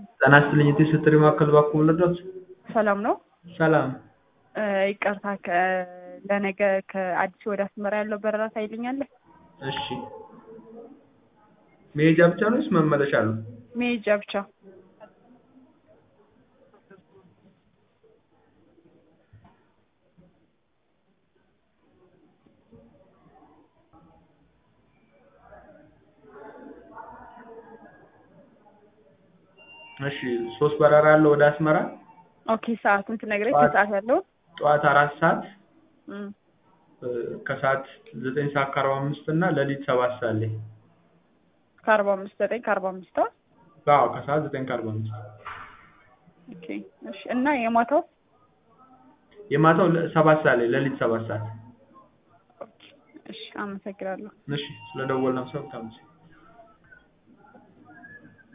ጤና ይስጥልኝ የቴስት ጥሪ ማዕከል እባክዎ ልርዳዎት? ሰላም ነው? ሰላም እ ይቅርታ ከ- ለነገ ከአዲስ ወደ አስመራ ያለው በረራ ታይልኛለህ? እሺ መሄጃ ብቻ ነው ወይስ መመለሻ አለው? መሄጃ ብቻ። እሺ ሶስት በረራ አለው ወደ አስመራ ኦኬ ሰዓቱን ትነግረኝ? ጠዋት- ከሰዓት ያለው ጠዋት አራት ሰዓት እም፣ እ ከሰዓት ዘጠኝ ሰዓት ከአርባ አምስት እና ሌሊት ሰባት ሰዓት ላይ ከአርባ አምስት ዘጠኝ ከአርባ አምስት አ አዎ ከሰዓት ዘጠኝ ከአርባ አምስት ኦኬ እሺ እና የማታው የማታው ለ- ሰባት ሰዓት ላይ ሌሊት ሰባት ሰዓት ኦኬ እሺ አመሰግናለሁ። እሺ ስለደወልን ሰው ታምስ